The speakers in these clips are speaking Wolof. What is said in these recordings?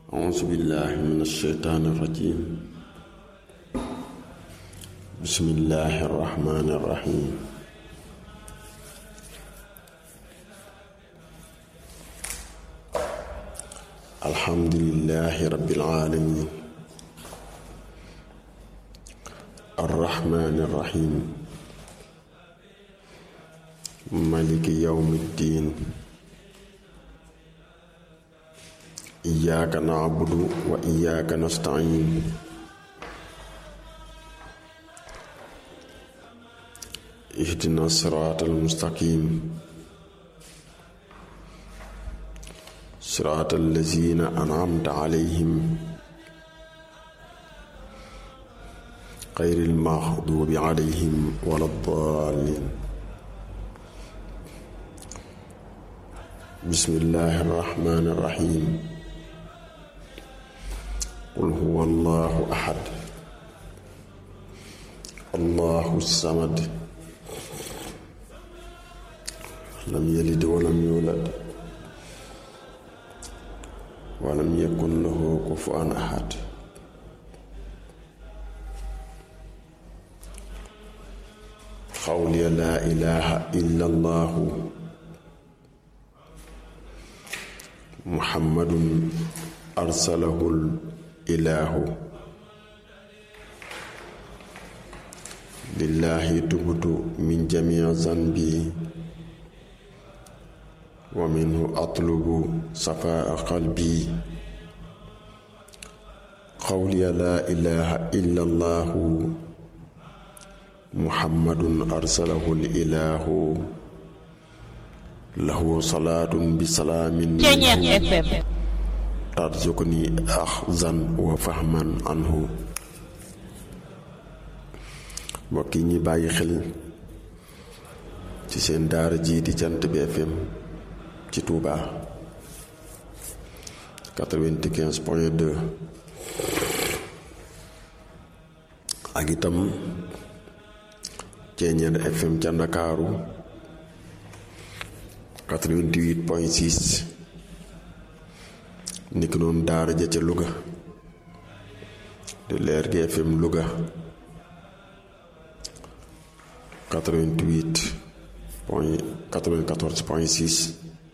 أعوذ بالله من الشيطان الرجيم بسم الله الرحمن الرحيم الحمد لله رب العالمين الرحمن الرحيم مالك يوم الدين إياك نعبد وإياك نستعين اهدنا الصراط المستقيم صراط الذين أنعمت عليهم غير المغضوب عليهم ولا الضالين بسم الله الرحمن الرحيم قل هو الله أحد الله الصمد لم يلد ولم يولد ولم يكن له كفوا أحد قولي لا إله إلا الله محمد أرسله الإله لله تبت من جميع ذنبي ومنه أطلب صفاء قلبي قولي لا إله إلا الله محمد أرسله الإله له صلاة بسلام ترزقني أخذا وفهما عنه mbokk yi ñi bàyyi xel ci seen daara ji di Jant bi FM ci Touba 95 point 2 ak itam Ceeñeer FM ca Ndakaaru 88 point 6 niki noonu daara ja ca Louga di leer gi FM Louga 88 point 94 point 6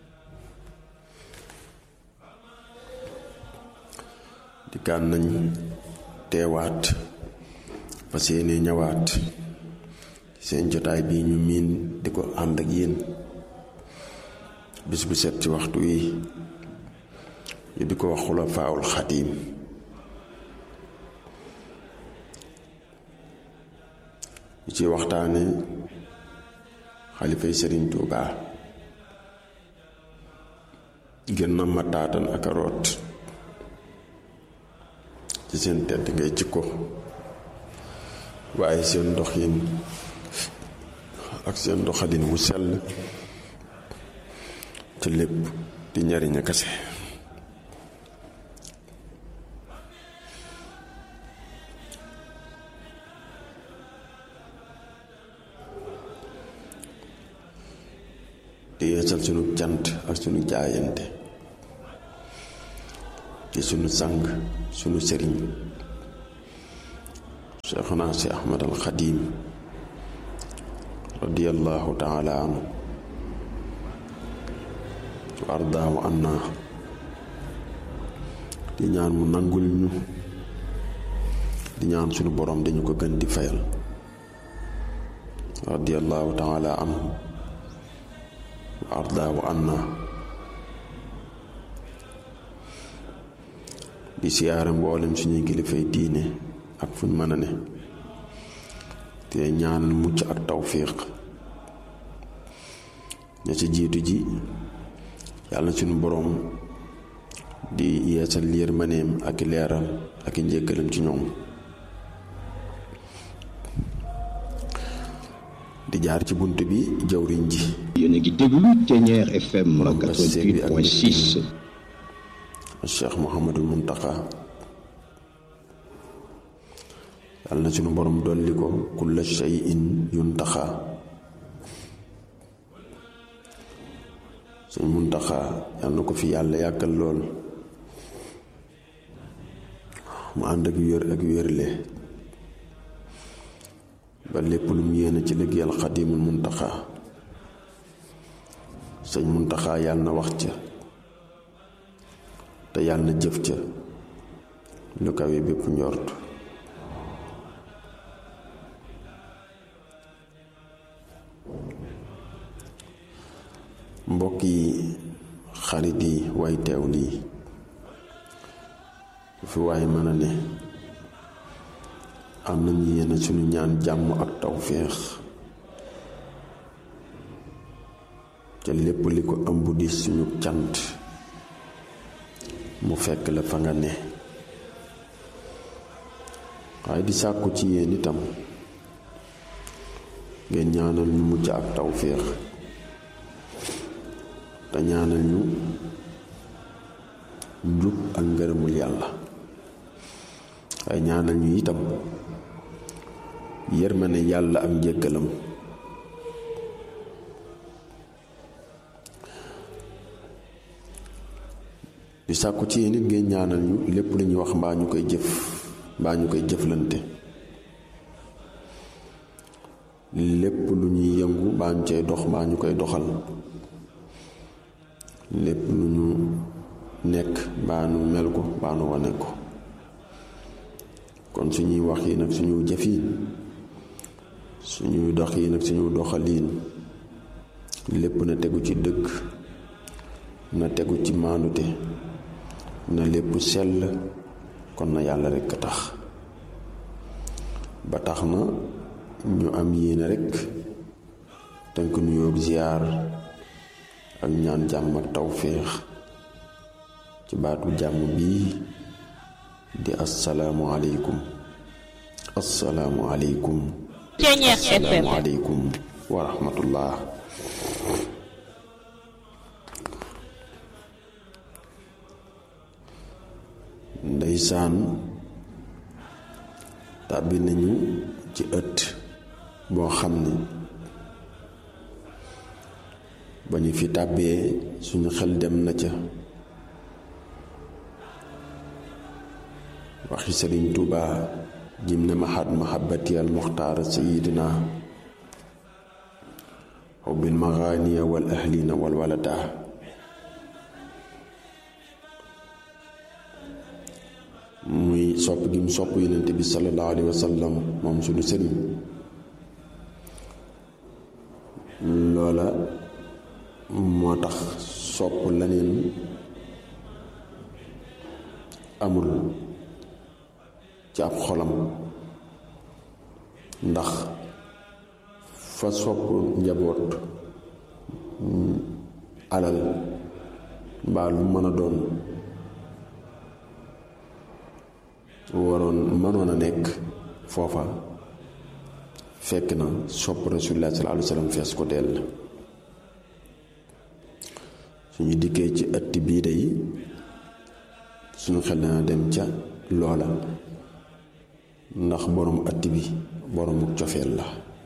di kaan nañ teewaat fas yéene ñëwaat seen jotaay bii ñu miin di ko ànd ak yéen bis bu set ci waxtu wi ñu di ko wax xulafaawul xadiim ñu ci waxtaane xalifay sëriñ Tuubaa gën na ma taatan ak a root ci seen tedd ngay jikko waaye seen doxin ak seen doxalin wu sell ci lépp di njariñ a kase di yeesal sunu cant ak sunu jaayante ci sunu sang sunu sëriñ Cheikhuna si Ahmad al Xadim radiyallahu taala anhu wa ardaahu anna di ñaan mu nangul ñu di ñaan sunu borom dañu ko gën di fayal radiyallahu taala anhu wa ardaahu anna di siyaare mboolem suñuy kilifay diine ak fuñ mën a ne te ñaanal mucc ak tawfiq ña ci jiitu ji yàlla suñu boroom di yeesal yërmaneem ak leeral ak njëkkalam ci ñoom di jaar ci bunt bi jawriñ ji yéen a ngi déglu Ceeñeer FM 88.6 Cheikh Mouhamadul Muntaqa yàlla na suñu borom dolli ko kulla shay'in yuntaxa suñ muntaxa yàlla na ko fi yàlla yàggal lool mu ànd ak wér ak wérle ba lépp lu mu yéene ci liggéeyal xadimul muntaxa sëñ muntaxa yàlla na wax ca te yàlla na jëf ca lu kawe bépp njort mbokk yi xarit yi way teew lii fi waay mën a ne am nañu yéene suñu ñaan jàmm ak tawféex ca lépp li ko ëmb di suñu cant mu fekk la fa nga ne waaye di sàkku ci yéen itam ngeen ñaanal ñu mucc ak tawféex te ñaanal ñu njub ak ngërëmul yàlla waaye ñaanal ñu itam yërmande yàlla ak njëggalam di sàkku ci yéen it ngeen ñaanal ñu lépp lu ñuy wax mbaa ñu koy jëf mbaa ñu koy jëflante lépp lu ñuy yëngu mbaa ñu cay dox mbaa ñu koy doxal lépp lu ñu nekk mbaa nu mel ko mbaa nu wane ko kon suñuy wax yi nag suñu jëf yi suñuy dox yi nag suñu doxaliin lépp na tegu ci dëgg na tegu ci maandute na lépp sell kon na yàlla rekk a tax ba tax na ñu am yéene rekk tënk nuyoo ziyaar ak ñaan jàmm ak tawféex ci baatu jàmm bii di assalaamu aleykum assalaamu aleykum assalaamu aleykum wa rahmatullah ndeysaan tàbbi nañu ci ëtt boo xam ni ba ñu fi tàbbee suñu xel dem na ca waxi sëriñ Tuuba jim ne mahat mahabati al muxtaar sayidina xubbil maxaaniya wal ahlina wal walada muy sopp gi mu sopp yonent bi sallallahu alayhi wa sallam moom suñu sëriñ loola moo tax sopp leneen amul ci ab xolam ndax fa sopp njaboot alal mbaa lu mën a doon waroon mënoon a nekk foofa fekk na sopp rasulullah sallallahu alayhi wa sallam fees ko dell suñu dikkee ci ëtt bii day suñu xel dana dem ca loola ndax borom ëtt bi boroomu cofeel la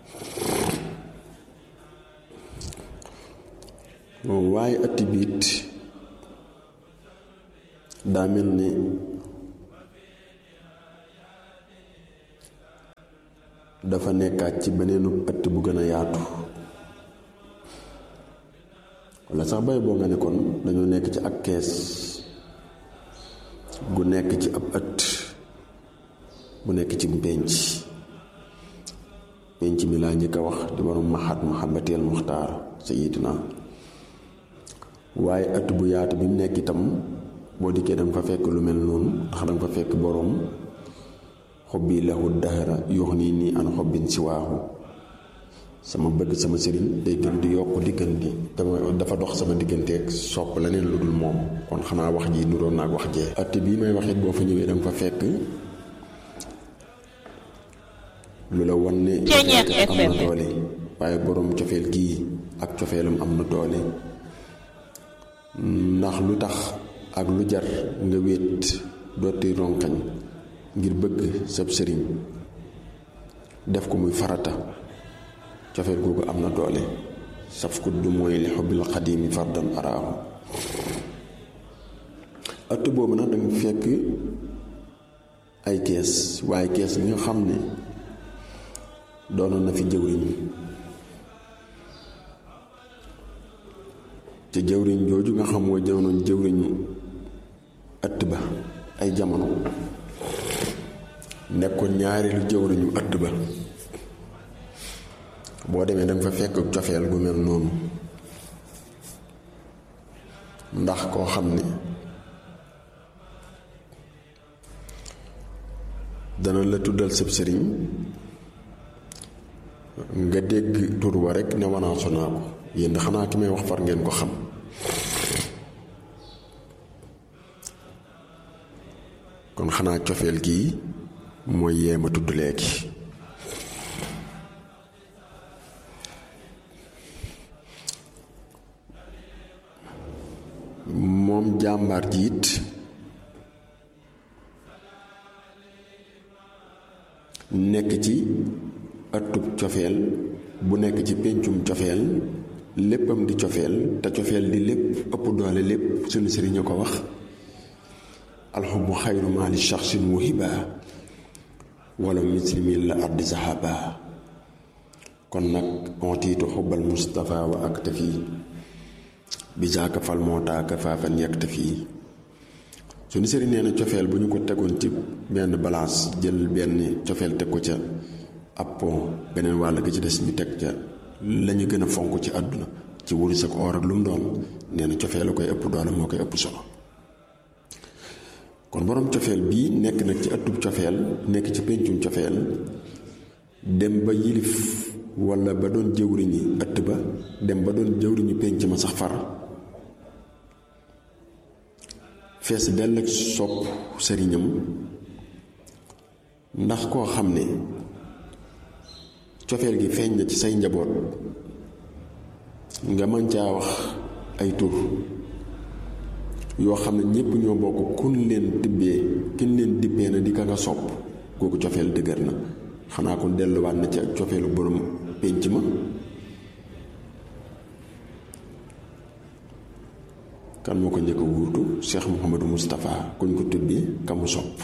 waaye ëtt bi it daa mel ni dafa nekkaat ci beneenu ëtt bu gën a yaatu walla sax bay boo nga ne kon dañoo nekk ci ak kees gu nekk ci ab ëtt bu nekk ci pénc pénc mi laa njëkk a wax di borom mahat mahabateel muxtaar sayidina waaye ëtt bu yaatu bi mu nekk itam boo dikkee danga fa fekk lu mel noonu ndax danga fa fekk boroom xobbi lahu dahra yox nii nii an xobbin si waaxu sama bëgg sama sëriñ day gën di yokk diggante dama dafa dox sama digganteeg sopp leneen lu dul moom kon xanaa wax ji nuroon naa ak wax jee ëtt bii may waxit boo fa ñëwee danga fa fekk lu la wan ne am na doole waaye boroom cofeel gii ak cofeelam am na doole ndax lu tax ak lu jar nga wéet dooti ronkañ ngir bëgg sab sëriñ def ko muy farata cofeel googu am na doole saf ku du mooy li xobbil xadimi fardan araahu ëtt boobu nag danga fekk ay kees waaye kees bi nga xam ne doonoon na fi jëwriñ te jëwriñ jooju nga xam mooy doonoon jëwriñu ëtt ba ay jamono nekkoon ñaareelu jëwriñu ëtt ba boo demee danga fa fekk cofeel gu mel noonu ndax koo xam ne dana la tuddal sëb sëriñ nga dégg tur wa rekk ne wanaasu naa ko yéen xanaa ki may wax far ngeen ko xam kon xanaa cofeel gii mooy yee ma tudd léegi moom jàmbaar ji it nekk ci ëttub cofeel bu nekk ci péncum cofeel léppam di cofeel te cofeel di lépp ëpp doole lépp sunu sëriñ a ko wax alxubu xayru maali shaxsin wahiba wala muslimin la ardi sahaba kon nag ontiitu xubbal mustafa wa aktafi bi jaaka fal moo taaka faafan yaktafi suñu sëriñ nee na cofeel bu ñu ko tegoon ci benn balance jël benn cofeel teg ko ca ab pont beneen wàll ga ci des ñu teg ca lañu gën a fonk ci àdduna ci wurus ak or ak lu mu doon nee na cofeel a koy ëpp doole moo koy ëpp solo kon borom cofeel bii nekk nag ci ëttub cofeel nekk ci péncum cofeel dem ba yilif walla ba doon jëwriñi ëtt ba dem ba doon jëwriñu pénc ma sax far fees dell ak sopp sëriñam ndax koo xam ne cofeel gi feeñ na ci say njaboot nga mën caa wax ay tur yoo xam ne ñépp ñoo bokk kun leen tibbee kin leen dippee na di ka nga sopp kooku cofeel dëgër na xanaa kon delluwaat na ci ak cofeelu borom pénc ma kan moo ko njëkk a wuutu Cheikh Mouhamadou Moustapha kuñ ko tuddee ka mu sopp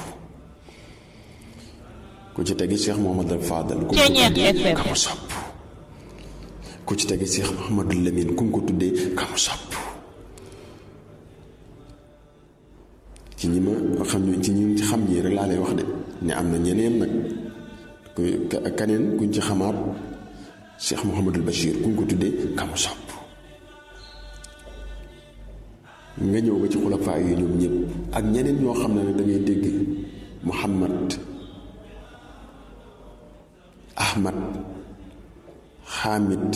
ku ci tegi Cheikh Mouhamadou Fadal kuñ ko tuddee ka mu sopp ku ci tegi Cheikh Mouhamadou Lamine kuñ ko tuddee ka mu sopp ci ñi ma xam ñu ci ñi xam ñii rek laa lay wax de ne am na ñeneen nag ku kaneen kuñ ci xamaat Cheikh Mouhamadul Bachir kuñ ko tuddee ka mu sopp nga ñëw ba ci xulafaa yi ñoom ñëpp ak ñeneen ñoo xam ne nag da ngay dégg Muhammad Ahmad Hamid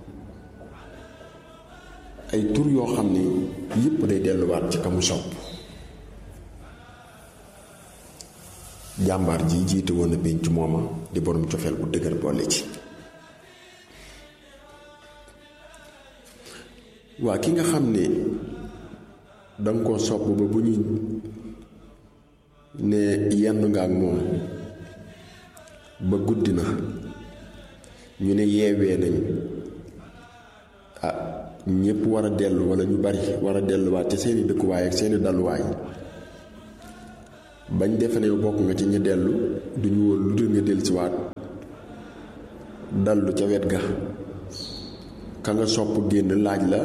ay tur yoo xam ne yëpp day delluwaat ci ka mu sopp jàmbaar ji jiite woon na pénc mooma di borom cofeel bu dëgër boole ci waa ki nga xam ne danga koo sopp ba bu ñu ne yenn nga ak moom ba guddi na ñu ne yeewee nañ ah ñépp war a dellu walla ñu bari war a delluwaat ci seeni dëkkuwaay ak seeni dalluwaay bañ defe ne bokk nga ci ñi dellu duñu woon lu dul nga dellusiwaat dallu ca wet ga ka nga sopp génn laaj la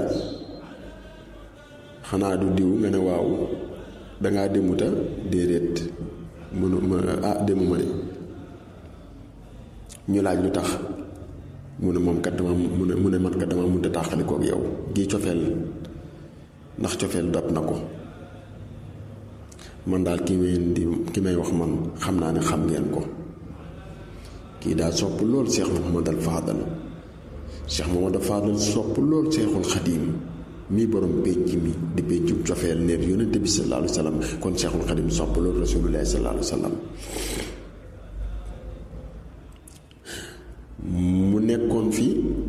xanaa du diw nga ne waaw dangaa demuta déedéet mënu ma ah demuma de ñu laaj lu tax mu ne moom kat dama mu ne mu ne man kat dama mënta tàqali kook yow gii cofeel ndax cofeel dab na ko man daal ki may di ki may wax man xam naa ne xam ngeen ko kii daal sopp lool Cheikh Mouhamadal Fadal Cheikh Mouhamadal Fadal sopp lool Cheikhul Xadim mii borom pénc mi di péncu cofeel neer yonente bi sallallahu alayhi wa sallam kon Cheikhul Xadim sopp lool rasulullahi sallallahu alayhi wa sallam mu nekkoon fi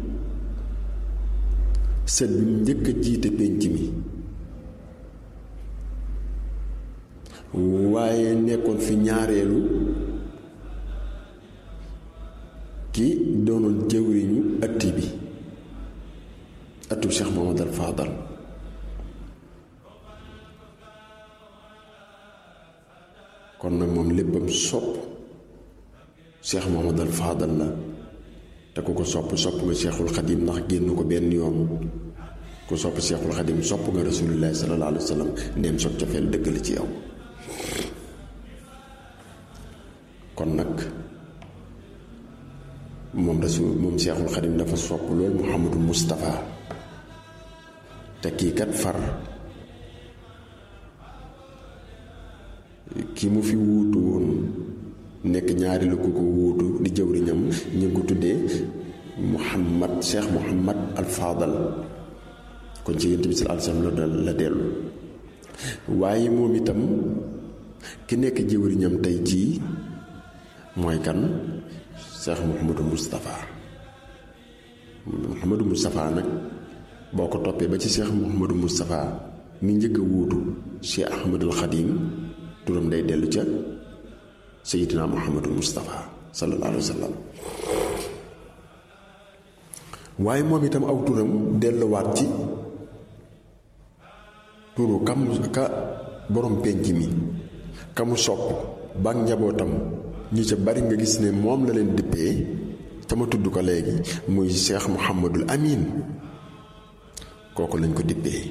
sët bi njëkk a jiite pénc mi waaye nekkoon fi ñaareelu ki doonoon jëwriñu ëtt bi ëttu Cheikh Mohamad al Fadal kon nag moom léppam sopp Cheikh Mouhamadul Fadal la te ku ko sopp sopp nga Cheikhul Xadim ndax génn ko benn yoon ku sopp Cheikhul Xadim sopp nga Rasulullahi sallallahu alayhi wa sallam ndéem soog cofeel dëgg la ci yow kon nag moom rasul moom Cheikhul Xadim dafa sopp loolu Mouhamadou Moustapha te kii kat far ki mu fi wuutu woon nekk ñaari la ku ko wuutu di jëwriñam ñu ngi ko tuddee Mouhamad Cheikh Mouhamad Al Fadal kon ci yonent bi sallallahu alayhi wasallam la dellu waaye moom itam ki nekk jëwriñam tey jii mooy kan Cheikh Mouhamadou Moustapha Mouhamadou Moustapha nag boo ko toppee ba ci Cheikh Mouhamadou Moustapha mi njëkk a wuutu Cheikh Ahmadul Xadim turam day dellu ca Seydina Mouhamadou Moustapha sallallahu alayhi wa sallam waaye moom itam aw turam delluwaat ci turu kam ka borom penc mi kamu sopp ba njabootam ñi ca bari nga gis ne moom la leen dippee te ma tudd ko léegi muy Cheikh Mouhamadul Amin kooku lañ ko dippee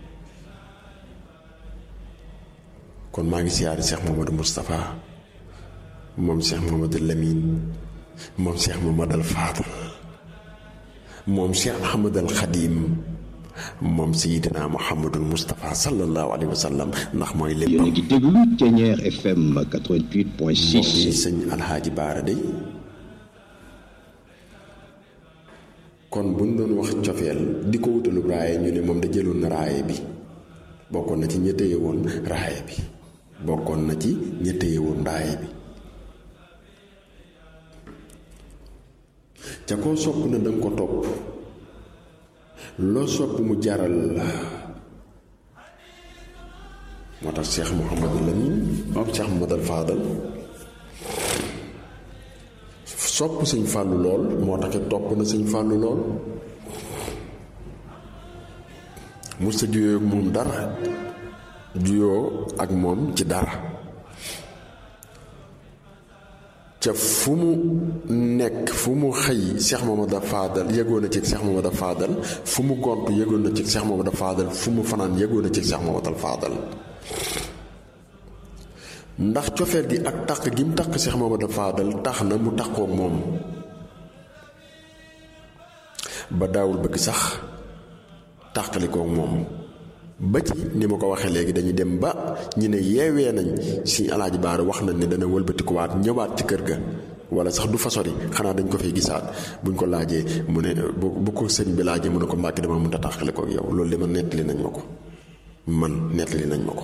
kon maa ngi siyaare Cheikh Mouhamadou Moustapha moom Cheikh Mouhamadul Lamine moom Cheikh Mouhamadul Fadal moom Cheikh Ahmadul Xadim moom Seydina Mouhamadul Moustapha sallallahu alayhi wa sallam ndax mooy léppam. yéen a ngi déglu Thiéniere FM 88.6. mbokk yi sëñ Alxaaji Baara day kon buñ doon wax cofeel di ko wutalu raaye ñu ne moom da jëloon na raaye bi bokkoon na ci ña téye woon raaye bi bokkoon na ci ña téye woon raaye bi ca koo sopp na danga ko topp loo sopp mu jaral la moo tax Cheikh Mouhamadou Lamine moom Cheikh Mouhamadou Fadal sopp sëñ fàllu lool moo taxit topp na sëñ fàllu lool mu sa juyoo ak moom dara juyoo ak moom ci dara ca fu mu nekk fu mu xëy Cheikh Mamadou Fadal yëgoon na ci Cheikh Mamadou Fadal fu mu gont yëgoon na ci Cheikh Mamadou Fadal fu mu fanaan yëgoon na ci Cheikh Mamadou Fadal ndax cofeel gi ak taq gi mu taq Cheikh Mamadou Fadal tax na mu taqook moom ba daawul bëgg sax tàqalikook moom ba ci ni ma ko waxee léegi dañuy dem ba ñu ne yeewee nañ si alaaji baara wax nañ ne dana wëlbatikuwaat ñëwaat ci kër ga wala sax du fa sori xanaa dañ ko fay gisaat buñ ko laajee mu ne bu bu ko sëñ bi laajee mu ne ko mbàkki dama mënta tàqalikook yow loolu li ma nettali nañ ma ko man nettali nañ ma ko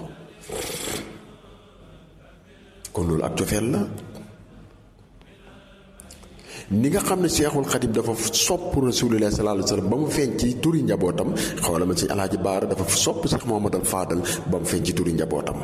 kon loolu ak cofeel la ni nga xam ne Seexul Xadim dafa sopp Rasulullah sallallahu alayhi wa sallam ba mu feeñ ci turi njabootam xawla ma ci Alaaji Baara dafa sopp Seex Muhammadal Faadal ba mu feeñ ci turi njabootam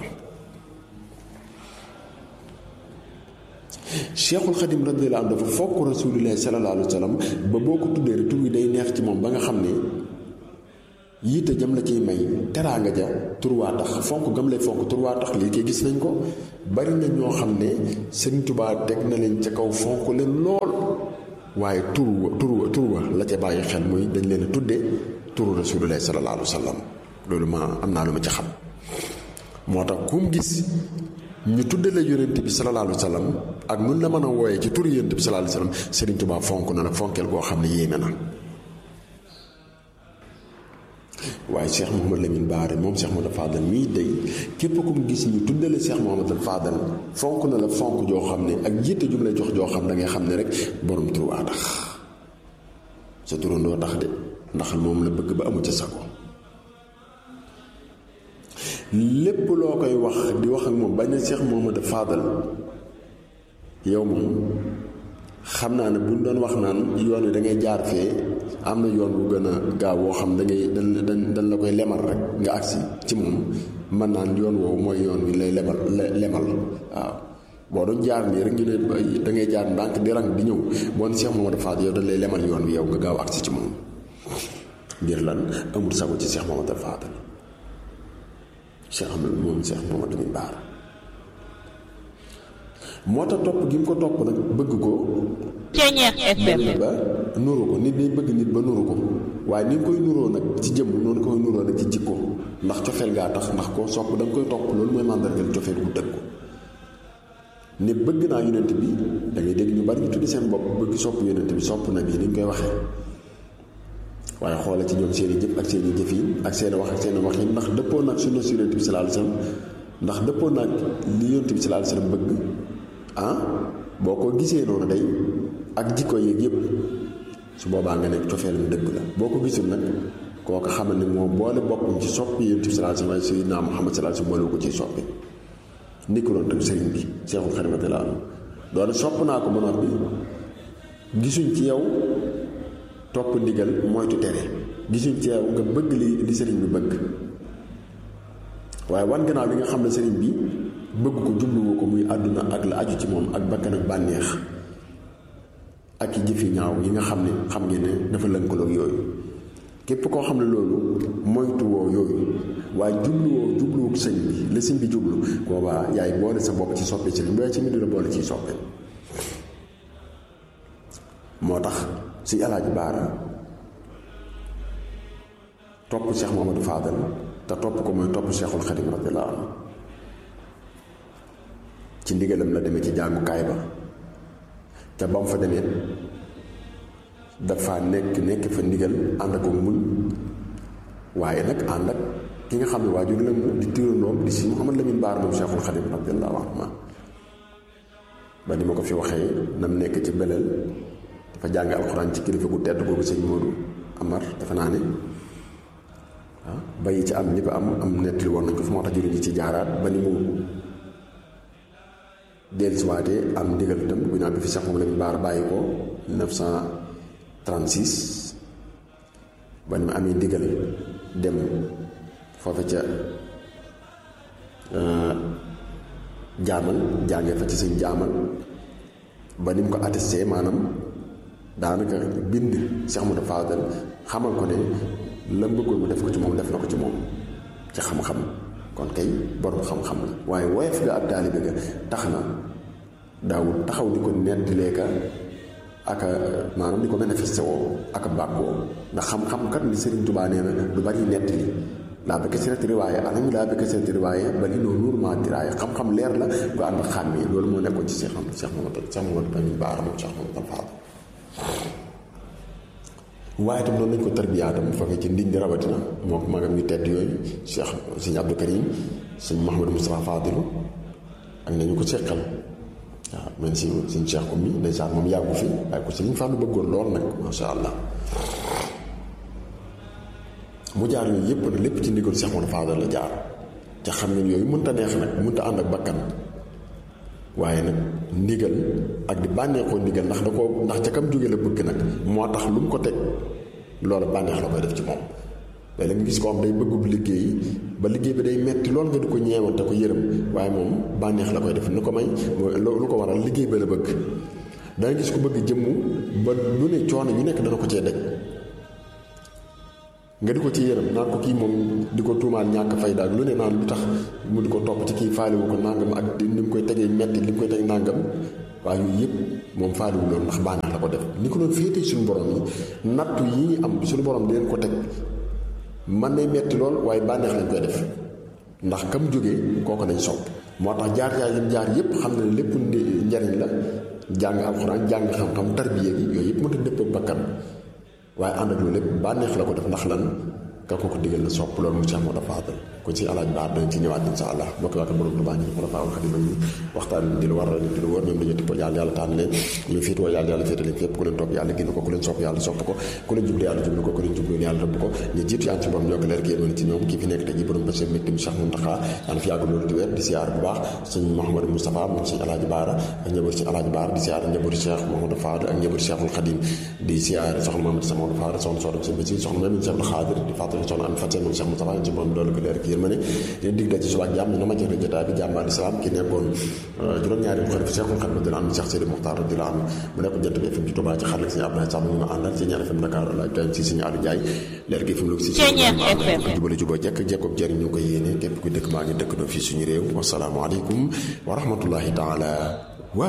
Seexul Xadim radiyallahu anhu dafa fokk Rasulullah sallallahu alayhi wa sallam ba boo ko tuddee rek tur wi day neex ci moom ba nga xam ne yiite jëm la ciy may teraanga ja tur waa tax fonk gam lay fonk tur waa tax lii koy gis nañ ko bari na ñoo xam ne Sëriñ Tuubaa teg na leen ca kaw fonk leen lool waaye tur wa tur wa tur wa la ca bàyyi xel muy dañ leen a tudde turu Rasulullah sallallahu alayhi wa sallam loolu ma am naa lu ma ci xam moo tax kum gis ñu tudde la yonent bi sallallahu alayhi wa sallam ak nun la mën a wooyee ci turu yonent bi sallallahu alayhi wa sallam Sëriñ Tuubaa fonk na nag fonkeel koo xam ne yéeme na waaye Cheikh Mouhamadou Lamine Bara moom Cheikh Mouhamadou Fadal mii day képp ku mu gis ñu tuddale Cheikh Mouhamadou Fadal fonk na la fonk joo xam ne ak jiite jum lay jox joo xam da ngay xam ne rek borom tur waa tax sa turandoo tax de ndax moom la bëgg ba amu ca sago lépp loo koy wax di wax ak moom bañ na Cheikh Mouhamadou Fadal yow moom xam naa ne buñ doon wax naan yoon wi da ngay jaar fee am na yoon bu gën a gaaw woo xam da ngay dañ dañ la koy lemal rek nga agsi ci moom mën naan yoon woowu mooy yoon wi lay lebal lemal waaw boo doon jaar nii rek ñu ne da ngay jaar ndànk di rang di ñëw boo ne Cheikh Mamadou Fadal yow dañ lay lemal yoon wi yow nga gaaw agsi ci moom ngir lan amul sago ci Cheikh Mamadou Fadal Cheikh Amadou moom Cheikh Mamadou Lamine Bara moo tax topp gi mu ko topp nag bëgg ko Ceeñeex FM dem ba nuru ko nit day bëgg nit ba nuru ko waaye ni nga koy nuroo nag ci jëmm noonu koy nuroo nag ci jikko ndax cofeel gaa tax ndax koo sopp da nga koy topp loolu mooy màndargal cofeel gu dëgg ko ne bëgg naa yonent bi da ngay dégg ñu bari ñu tuddi seen bopp bëgg sopp yonent bi sopp na bi ni ñu koy waxee waaye xoole ci ñoom seen i jëf ak seen i jëf yi ak seen i wax ak seen i wax yi ndax dëppoo nag sunna si yonent bi sallallahu alayhi wasallam ndax dëppoo nag li yonent bi sallallahu alayhi wasallam bëgg ah boo ko gisee noonu day ak jikko yeeg yëpp su boobaa nga nekk cofeelam dëgg la boo ko gisul nag kooku xamal ne moo boole boppam ci soppi yonent bi sallallahu alayhi wasallam sayyidina Muhammad sallallahu alayhi wasallam boole ko ci soppi ni ko doon tam sëriñ bi Seexul Xadiim radiyallaahu anhu doone sopp naa ko ba noppi gisuñ ci yow topp ndigal moytu tere gisuñ ci yow nga bëgg li li sëriñ bi bëgg waaye wan gannaaw li nga xam ne sëriñ bi bëgg ko jubluwu ko muy àdduna ak la aju ci moom ak bakkan ak bànneex ak i jëfi ñaaw yi nga xam ne xam ngeen ne dafa lënkaloog yooyu képp koo xam ne loolu moytuwoo yooyu waaye jubluwoo jubluwuk sëñ bi la sëñ bi jublu boobaa yaay boole sa bopp ci soppe sëriñ bi waaye ci mi la boole ciy soppe moo tax si alaaji baara topp Cheikh Mamadou Fadal te topp ko mooy topp Cheikhul Xadim radiyallahu anhu ci ndigalam la demee ci jàngukaay ba te ba mu fa demee dafa nekk nekk fa ndigal ànd ak muñ waaye nag ànd ak ki nga xam ne waajur la mu di tirandoom di si Mouhamad Lamine Baar moom Cheikhul Xadim radiyallahu anhu ba ni ma ko fi waxee nam nekk ci beleel dafa jàng alxuraan ci kilifa gu tedd googu sëñ Modou Amar dafa naa ne ah bayi ci am ñëpp am am nettali woon nañ ko fi moo tax jëriñ ci jaaraat ba ni mu dellusiwaatee am ndigal itam bu ñaan bi fi Cheikh Mouhamad Lamine Baar bàyyi ko 1936 ba ni mu amee ndigal dem foofa ca jaamal jàngee fa ci sëñ jaamal ba ni mu ko attesté maanaam daanaka bind Cheikh Mouhamadou Fadal xamal ko ne la bëggoon mu def ko ci moom def na ko ci moom ci xam-xam kon kay borom xam-xam la waaye woyof ga ab taalibe ga tax na daawul taxaw di ko nettalee ka aka maanaam di ko manifesté woo aka bàkkoo ndax xam-xam kat li Serigne Touba nee na du bari nettali laa ba kasirati riwaaye anam laa ba kasirati riwaaye bali noo nuur maa diraaye xam-xam leer la gu ànd xàmmee loolu moo nekkoon ci Cheikh Cheikh Mamadou Cheikh Mamadou Lamine Bara moom Cheikh Mamadou Fadal waaye itam noonu lañ ko tarbiyaatam foofee ci ndiñ di rawatina moo ko magam yu tedd yooyu Cheikh sëñ Abdou Karim sëñ Mouhamadou Moustapha Fadilu ak nañu ko seqal waaw même si sëñ Cheikh Oumy ndeysaan moom yàggu fi waaye ko sëñ Fallou bëggoon lool nag masha Allah mu jaar yooyu yëpp nag lépp ci ndigal Cheikh Mamadou Fadal la jaar ca xam ngeen yooyu mënta neex nag mënta ànd ak bakkan waaye nag ndigal ak di bànneexoo ndigal ndax da ko ndax ca kam jóge la bëgg nag moo tax lu mu ko teg loola bànneex la koy def ci moom léeg-léeg nga gis ko am day bëggub liggéey ba liggéey bi day metti lool nga di ko ñeewante ko yërëm waaye moom bànneex la koy def ni ko may lu ko waral liggéey ba la bëgg danga gis ko bëgg jëmm ba lu ne coono yu nekk dana ko cee daj nga di ko ci yërëm naan ko kii moom di ko tuumaal ñàkk fayda ak lu ne naan lu tax mu di ko topp ci kii faaliwu ko nàngam ak ni mu koy tegee metti li mu koy teg nàngam waaye yooyu yëpp moom faaliwu loolu ndax bànneex la ko def ni ko doon féetee suñu borom yi nattu yi ñu am suñu borom di leen ko teg man nay metti lool waaye bànneex lañ koy def ndax kam jógee kooku nañ sopp moo tax jaar jaar yi jaar yëpp xam na ne lépp njariñ la jàng alxuraan jàng xam-xam tarbiya gi yooyu yëpp mënta dëpp ak bakkan waaye ànd ak loolu lépp bànneex la ko def ndax lan ka ko ko digal la sopp loolu mu Cheikh Mamadou Fadal kon si alaaj baar danañ ci ñëwaat insha allah bokk waa ko borom Tuubaa ñu ko rafaawul xadim ñu waxtaan di lu war a di lu wër ñoom dañu tippal yàlla yàlla tànn leen ñu féetoo yàlla yàlla féete leen fépp ku leen topp yàlla génn ko ku leen sopp yàlla sopp ko ku leen jublu yàlla jublu ko ku leen jublu yàlla rëbb ko ñu jiitu yaan ci borom yokk leer génn ci ñoom kii fi nekk tey ji borom bés mbégte mi Cheikh Mountakha yàlla fi yàgg loolu di wér di siyaar bu baax sëñ Mouhamadou Moustapha moom sëñ alaaji baara ak njabootu sëñ alaaji baara di siyaar njabootu Cheikh Mouhamadou Fadal ak njabootu Cheikhul Khadim di siyaar soxna Mamadou Sa Mamadou Fadal soxna soxna sëñ Basi soxna Mamadou Cheikh Khadir di fàttali soxna am fàtte moom Cheikh Moustapha ci borom doolu ko leer yërmande leen dig daje suba ak jàmm na ma jëre jotaay bi jàmm al islam ki nekkoon juróom-ñaari xalifa Cheikhul Khadim dina am Cheikh Sidi Mokhtar dina am mu nekkoon jant bi FM ci Touba ci xarala si Abdoulaye Samb ñu ma àndal ci ñaar FM Dakar la Ibrahima si suñu Aliou Ndiaye leer gi fi mu si ko jubale juboo jekk jekkob jëriñ ñu ko yéene képp ku dëkk maa ngi dëkk doo fii suñu réew wasalaamualeykum wa rahmatullahi taala wa